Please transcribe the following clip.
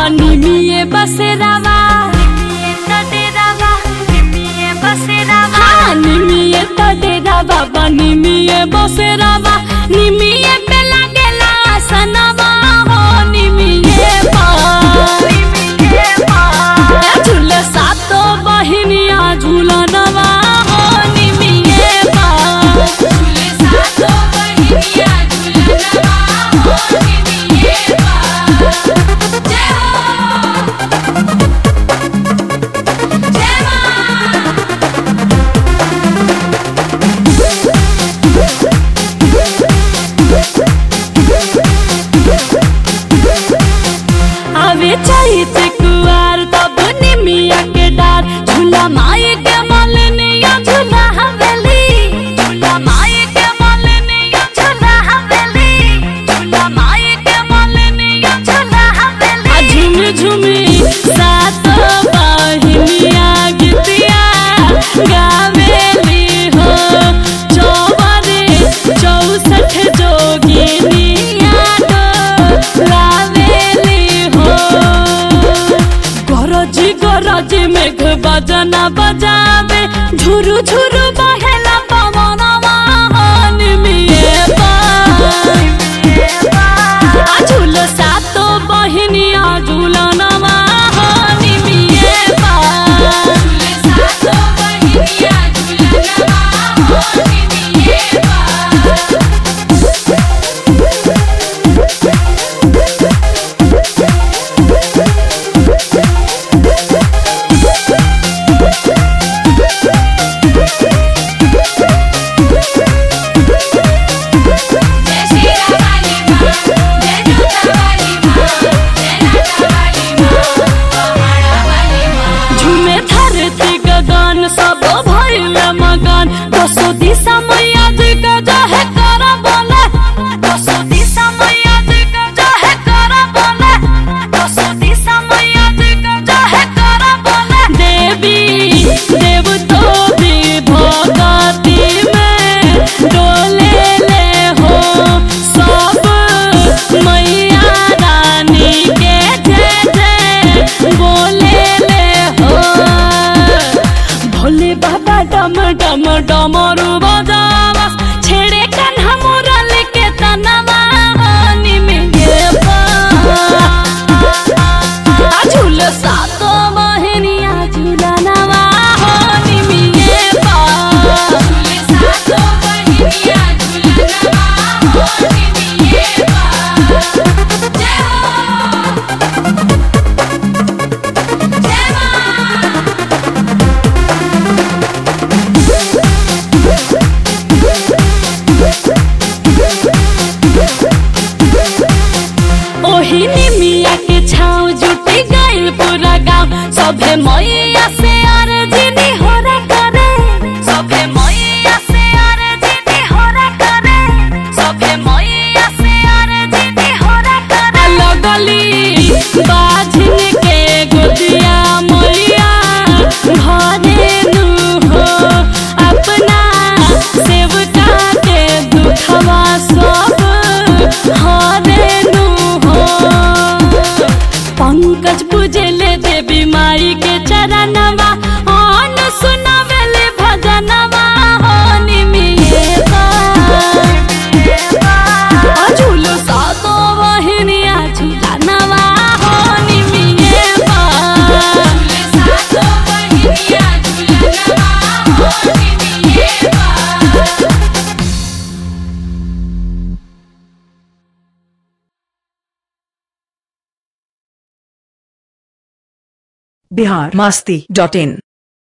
निमिये बसेरावा हाँ, निमिये तो डेरा बाबा निमिये बसेरावा निमिये पे लागेला सनवा हो निमिये पर झूले सातो बहिनिया झूलनवा हो निमिये पर आवे चैत कुआर तब निमिया के डार झूला माई के मलनिया झूला हवेली झूला माई के मलनिया झूला हवेली झूला माई के मलनिया झूला हवेली आ झूमी झूमी सात बहिनिया गीतिया गावेली हो चौबरे चौसठ जोगिनिया लावेली हो गरजी गरजी मेघ बजना बजावे झुरु झुरु बहेला पवनवा निमिये आ झूल सातो बहिनिया झूलनवा निमिये झूमे धरती गगन सब भइल मगन दसो दिशा मैया जी का जहे कर बोले दसो दिशा मैया जी का जहे कर बोले दसो दिशा मैया जी का जहे कर बोले देवी देव तो भी भगती में डोले ले हो सब मैया रानी के जय जय बोले ले हो भोले बाबा डम डम डमरू बजावा छेड़े कान्हा मुरल के तनवा निमिये आ झूल सातो बहनिया झूलनवा हो निमिये ओही निमिया के छाव जुटी गइल पूरा गाँव सभे मैया से अर्जी होरे करे सभे मैया से अर्जी होरे करे सभे मैया से अर्जी होरे करे लगली बाझिन के गोदिया मैया घरे नु हो अपना सेवका के दुखवा सब हरे नु हो पंकज पूजले देवी माई के चरणवा अन सुनावेले भजनवा हो निमिये झूलो सातो बहिनिया झूलनवा हो निमिये बिहार मास्ती डॉट इन